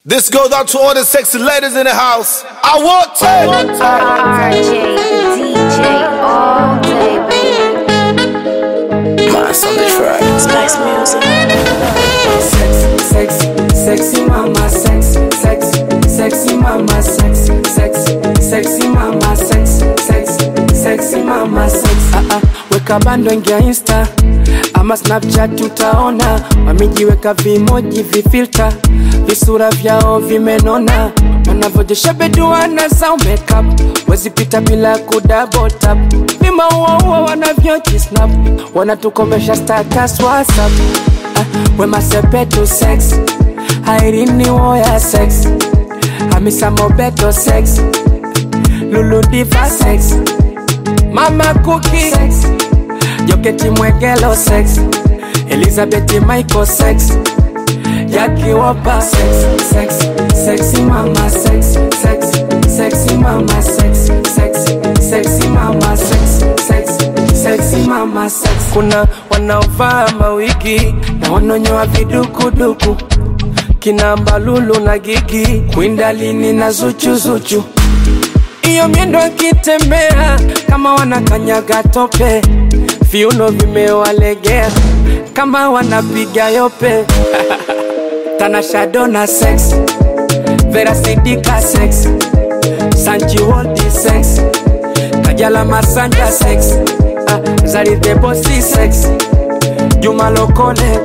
This goes out to all the sexy ladies in the house. I want to. RJ, DJ, all day, baby. Mass on the track. Spice music. Sexy, sexy, sexy mama, sexy, sexy, sexy mama, sexy, sexy, sexy mama, sexy, sexy, sexy mama, sexy. Ah, ah, weka bando ingia insta ama snapchat utaona wamejiweka vimoji vifilta visura vyao vimenona wanavyojesha beduana zao makeup wezipita bila kudabotap vimauaua wanavyojisnap wanatukomesha status whatsapp ah, wemasepetu sex airini woya sex hamisa mobeto sex luludiva sex mama kuki sex joketi mwegelo sex elizabeth michael sex yakiwopa sex sex sexy mama sex sex sexy mama sex sex sexy mama sex sex sexy mama sex kuna wanaovaa mawigi na wanonyoa vidukuduku kina mbalulu na gigi kwindalini na zuchuzuchu iyo miendo akitembea kama wanakanyaga tope viuno vimewalegea kama wanapiga yope tanashadona sex verasidika sex sanjiwoldi sex kajala masanja sex ah, zaridebosi sex juma lokole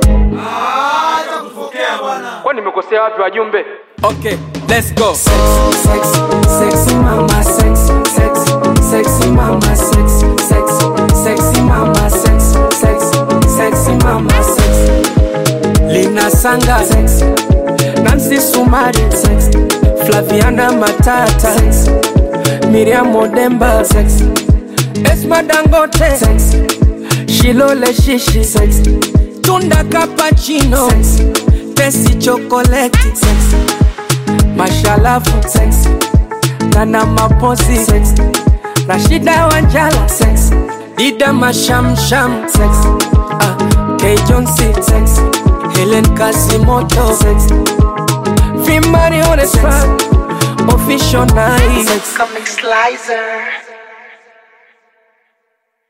kwa nimekosea wapi wajumbe okay let's go sex, sex, sexy mama sex, sex, sexy mama sex, sex, sexy mama sex, sex, sexy mama sex. Lina Sanga sex, Nancy Sumari sex, Flaviana Matata sex, Miriam Odemba sex, Esma Dangote sex, Shilole Shishi sex, Tunda Cappuccino sex, Tesi Chocolate sex, Mashalafu sex, Nana Maposi sex, Rashida Wanjala sex, Dida Mashamsham sex, ah, K Jonesy sex, Helen Kasimoto sex, Vimari on the track, official night sex. Comic Slicer.